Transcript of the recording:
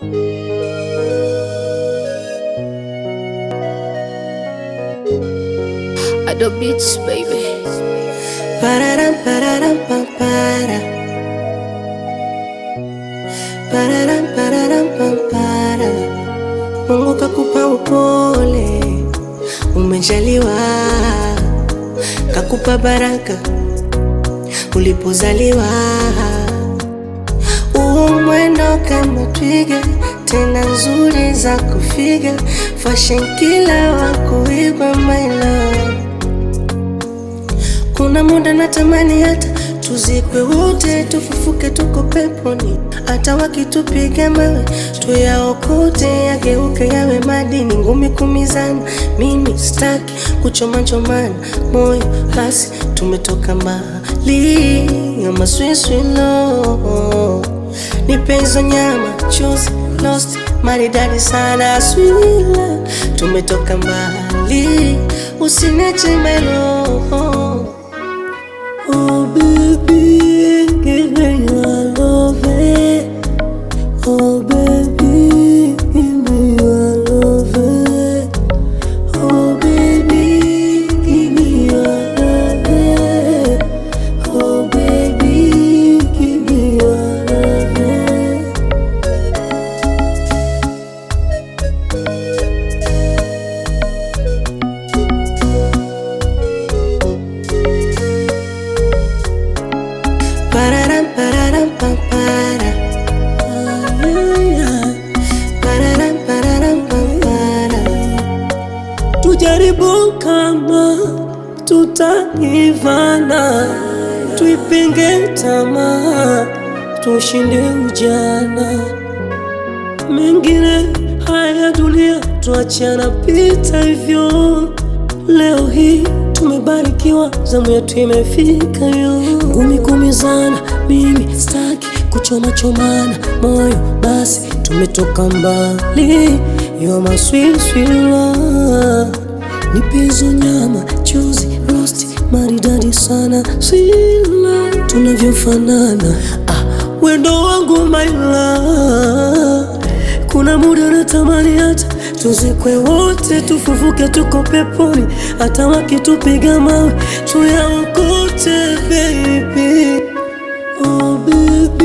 Ado Beats, baby. Pararam, pararam, pam, para. Pararam, pararam, pam, para. Mungu kakupa upole, umejaliwa, kakupa baraka ulipozaliwa. Uo mwendo kama twiga, tena nzuri za kufiga, fashion kila wa kuigwa my love. Kuna muda natamani hata tuzikwe wote, tufufuke tuko peponi, hata wakitupiga mawe tuyaokote, yageuke yawe madini, ngumi kumizana. Mimi sitaki kuchoma chomana moyo, basi tumetoka mbali, ama swiswilo nipe hizo nyama chuzi lost maridadi sana swila, tumetoka mbali, usiniache my love. Oh baby, give me your love. eh. Oh baby, give me your love. eh. Oh baby, give me your love. eh. Oh baby, give me your love. eh. Pararam, pararam, pam, para. Ay, ay. Pararam, pararam, pam, para. Tujaribu kama tutaivana, tuipinge tamaa, tushinde ujana. Mengine haya ya dunia tuachana pita hivyo. Leo hii tumebarikiwa, zamu yetu imefika yo. Ngumi kumizana, mimi staki kuchoma chomana moyo, basi tumetoka mbali. Yo maswiswila nipe hizo nyama chuzi rosti maridadi sana sila tunavyofanana ah, wendo wangu my love kuna muda natamani hata tuzikwe wote tufufuke tuko peponi hata wakitupiga mawe tuyaokote baby oh baby